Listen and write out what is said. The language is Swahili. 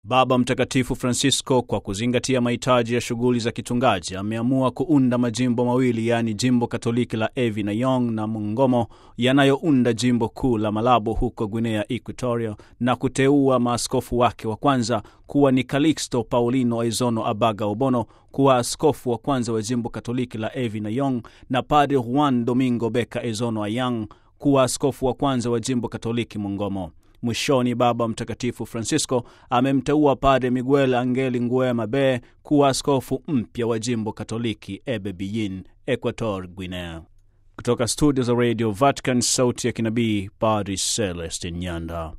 Baba Mtakatifu Francisco, kwa kuzingatia mahitaji ya shughuli za kichungaji, ameamua kuunda majimbo mawili, yaani jimbo Katoliki la Evi na Yong na Mongomo yanayounda jimbo kuu la Malabo huko Guinea Equatoria, na kuteua maaskofu wake wa kwanza kuwa ni Calixto Paulino Aizono Abaga Obono kuwa askofu wa kwanza wa jimbo Katoliki la Evi na Yong na Padre Juan Domingo Beka Aizono Ayang kuwa askofu wa kwanza wa jimbo Katoliki Mongomo. Mwishoni, Baba Mtakatifu Francisco amemteua Padre Miguel Angeli Nguema Be kuwa askofu mpya wa jimbo Katoliki Ebebiyín, Equator Guinea. Kutoka studio za Radio Vatican, sauti ya kinabii, Padre Celestin Nyanda.